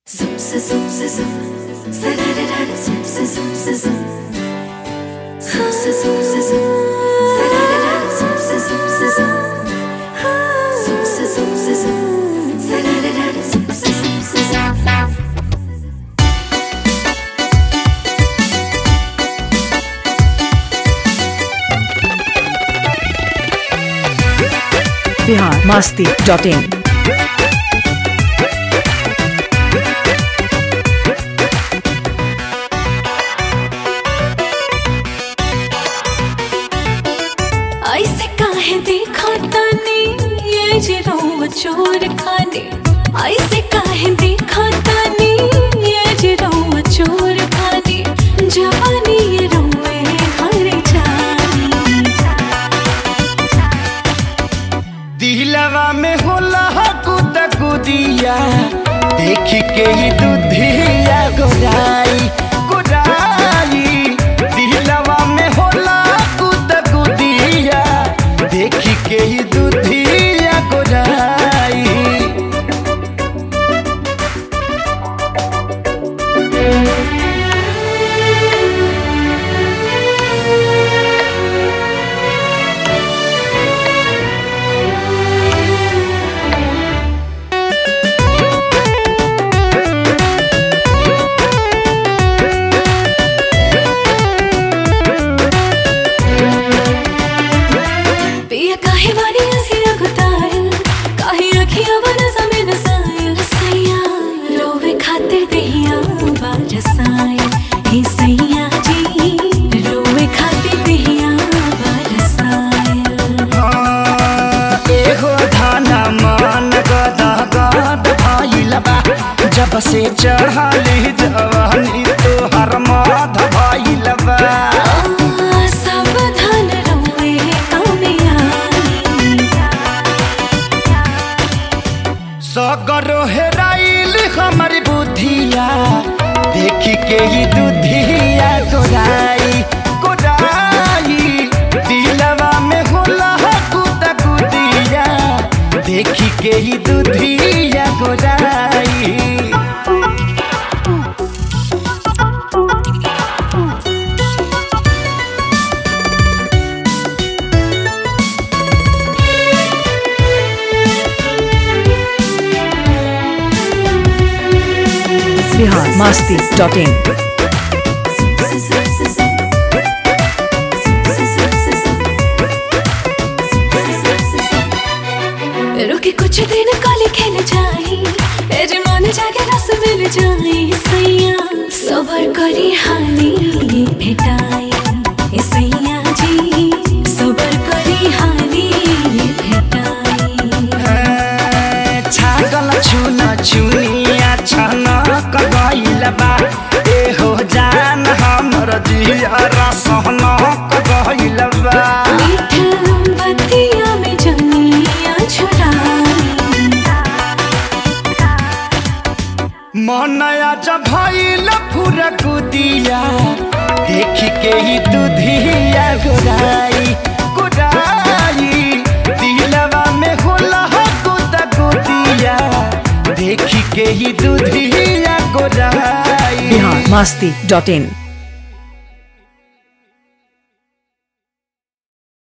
Zoom, zoom, zoom, zoom. Sa-da-da-da, zoom, zoom, zoom, zoom. Zoom, zoom, zoom, zoom. Sa-da-da-da, zoom, zoom, zoom, zoom. Zoom, zoom, zoom, zoom. Sa-da-da-da, zoom, zoom, zoom, zoom. Bihar Masti dot in ऐसे काहे देखा तानी ये zero चोर खाने ऐसे काहे देखा तानी ये जिरो चोर खाने जवानी ये रोए घर जानी दिलवा में होला कुद कुदिया देख के ही दुधिया गोराई गोराई दिलवा में होला कुद कुदिया देख के ही दुधिया गोराई पिया काहे मारी ऐसी अगतार काहे रखिया बना समेत सायल सैया रोवे खातिर दिया बारसाए हे सैया जी रोवे खातिर दिया बारसाए एगो धाना मान गद गद भइल बा जब से चढ़ली जवानी तोहर मध भइल बा सावधान रोवे कामयानी सगरो हेराइल हमर बुद्धिया देख के ही दुधिया गोराई गोराई दिलवा में होला कुद कुदिया देख के ही दुधिया गोराई बिहार मास्ती डॉट इन रुके कुछ दिन काले खेल जाई ए जे मन जागे रस मिल जाई सैया सबर करी हानि भेटाई ए सैया जी सबर करी हानि भेटाई छागल छुन छुनिया छनक गइल बा ए हो जान हमर जिया रसनक गइल बा मीठ बतिया में जनिया छुड़ाई मनया जब भइल फुर कुदिया देख के ही दुधिया गोराई गोराई दिलवा में होला कुद कुदिया देख के ही दुधिया गोराई बिहार मास्ती डॉट इन